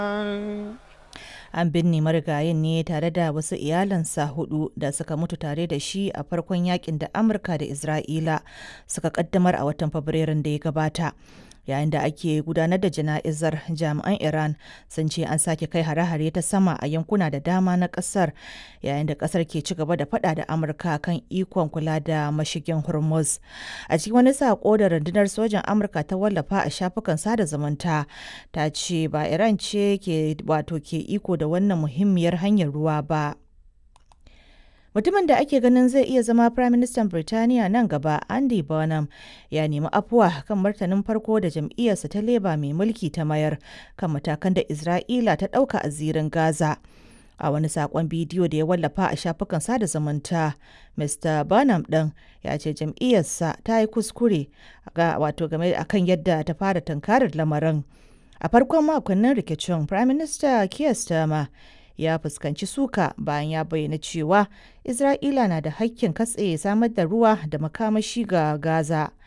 An binne marigayin ne tare da wasu iyalansa hudu da suka mutu tare da shi a farkon yakin da Amurka da Isra'ila suka kaddamar a watan Fabrairun da ya gabata. Yayin da ake gudanar da jana'izar jami'an Iran sun ce an sake kai hare-hare ta sama a yankuna da dama na kasar yayin da kasar ke ci gaba da fada da Amurka kan ikon kula da mashigin Hormuz. A cikin wani sako da rundunar sojan Amurka ta wallafa a shafukan sada zumunta ta ce ba Iran ce ke wato ke iko da wannan muhimmiyar hanyar ruwa ba. Mutumin da ake ganin zai iya zama Firaministan Birtaniya nan gaba, Andy Burnham, ya nemi afuwa kan martanin farko da jam'iyyarsa ta Labour mai mulki ta mayar kan matakan da Isra'ila ta ɗauka a zirin Gaza. A wani saƙon bidiyo da ya wallafa a shafukan sada zumunta, Mr. Burnham ɗin ya ce jam'iyyarsa ta yi kuskure ga wato game akan yadda ta fara tunkarar lamarin. A farkon makonnin rikicin, Firaminista Keir Starmer ya fuskanci suka bayan ya bayyana cewa Isra'ila na da hakkin katse samar da ruwa da makamashi ga Gaza.